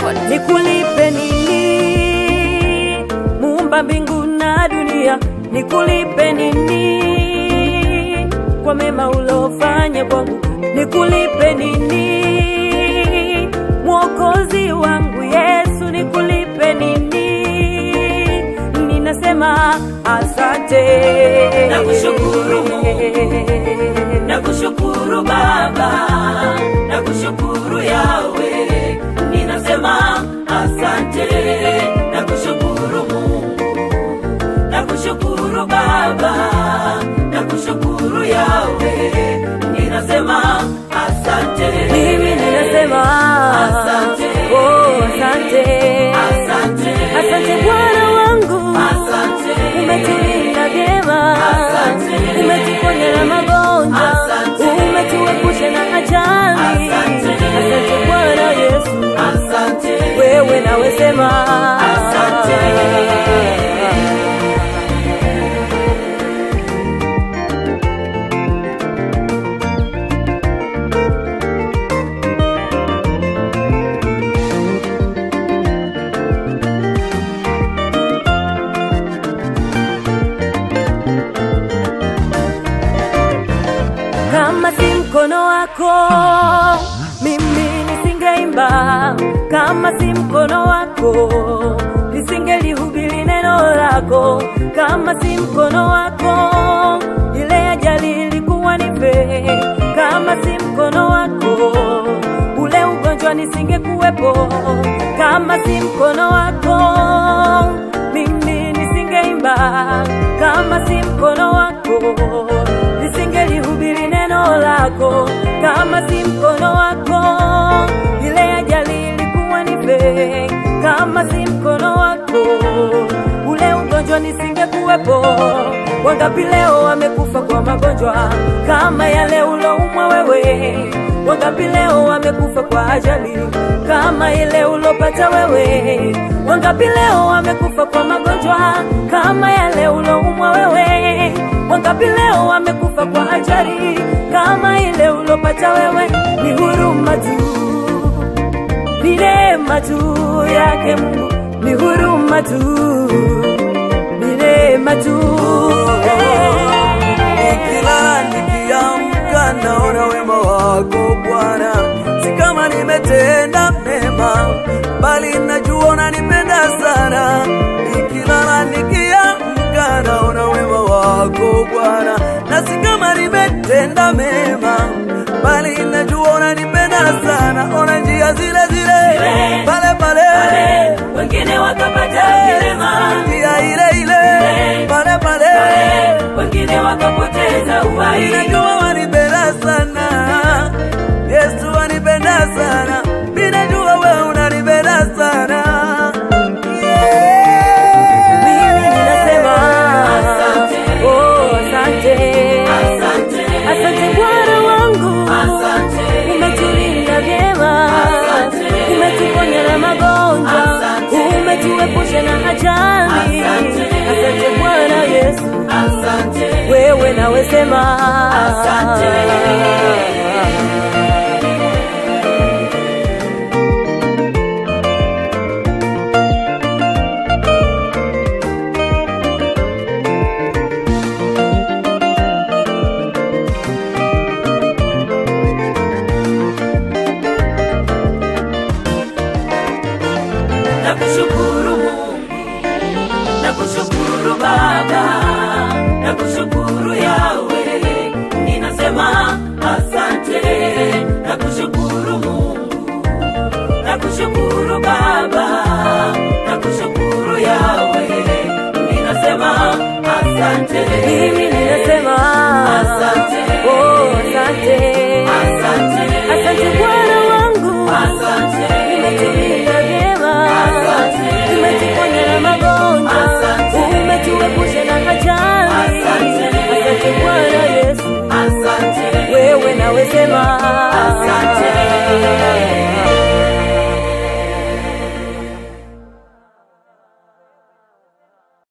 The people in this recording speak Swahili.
nikulipe nini? Muumba mbingu na dunia, nikulipe nini kwa mema ulofanya kwangu? Nikulipe nini? Mwokozi wangu Yesu, nikulipe nini? Ninasema asante, Nakushukuru Mungu. Nakushukuru Baba, nakushukuru Yawe, ninasema asante. Nakushukuru Mungu, nakushukuru Baba, nakushukuru Yawe, ninasema asante. mimi ninasema Asante. oh, asante, Asante. asante Bwana wangu, Asante. umetulinda vyema, Asante. umetuponya na magonjwa, Asante. umetuepusha na ajali. Asante. Asante Bwana Yesu, Asante. wewe nawe sema Asante. Kama si mkono wako mimi nisingeimba, kama si mkono wako nisingelihubiri neno lako, kama si mkono wako ile ajali ilikuwa nife, kama si mkono wako ule ugonjwa nisingekuwepo, kama si mkono wako mimi nisingeimba, kama si mkono wako nisingelihubiri neno lako, kama si mkono wako ile ajali ilikuwa nife, kama si mkono wako ule ugonjwa nisingekuwepo. Wangapi leo wamekufa kwa magonjwa kama yale uloumwa wewe? Wangapi leo wamekufa kwa ajali kama ile ulopata wewe? Wangapi leo wamekufa kwa magonjwa kama yale uloumwa wewe? Wangapi leo wamekufa kwa ajali kama ile ulopata wewe? Ni huruma tu, ni neema tu yake Mungu, ni huruma tu, ni neema tu Nikilala nikiamka naona wema wako Bwana, si kama nimetenda mema, bali najua unanipenda sana. Nikilala nikiamka naona wema wako Bwana, na si kama nimetenda mema, bali najua unanipenda sana. Ona njia zile zile Zile. pale pale, Pale, wengine wakapata vilema njia ile ile pale pale wengine wakapoteza uhai Ninajua wanipenda sana, Yesu wanipenda sana, ninajua wewe unanipenda sana. mimi ninasema Asante. oh, asante Asante. asante Bwana wangu Asante. umetulinda vyema Asante. umetuponya na magonjwa Asante. umetuepusha na ajali Asante. asante Bwana Yesu asante wewe nawe sema Asante. nakushukuru Mungu nakushukuru Baba nakushukuru Yawe ninasema asante nakushukuru Mungu nakushukuru Baba nakushukuru Yawe ninasema asante mimi ninasema Asante. oh, asante asante asante Bwana wangu asante umetulinda vyema Asante. umetuponya na magonjwa Asante. umetuepusha na ajali Asante. asante Bwana Yesu asante wewe nawe sema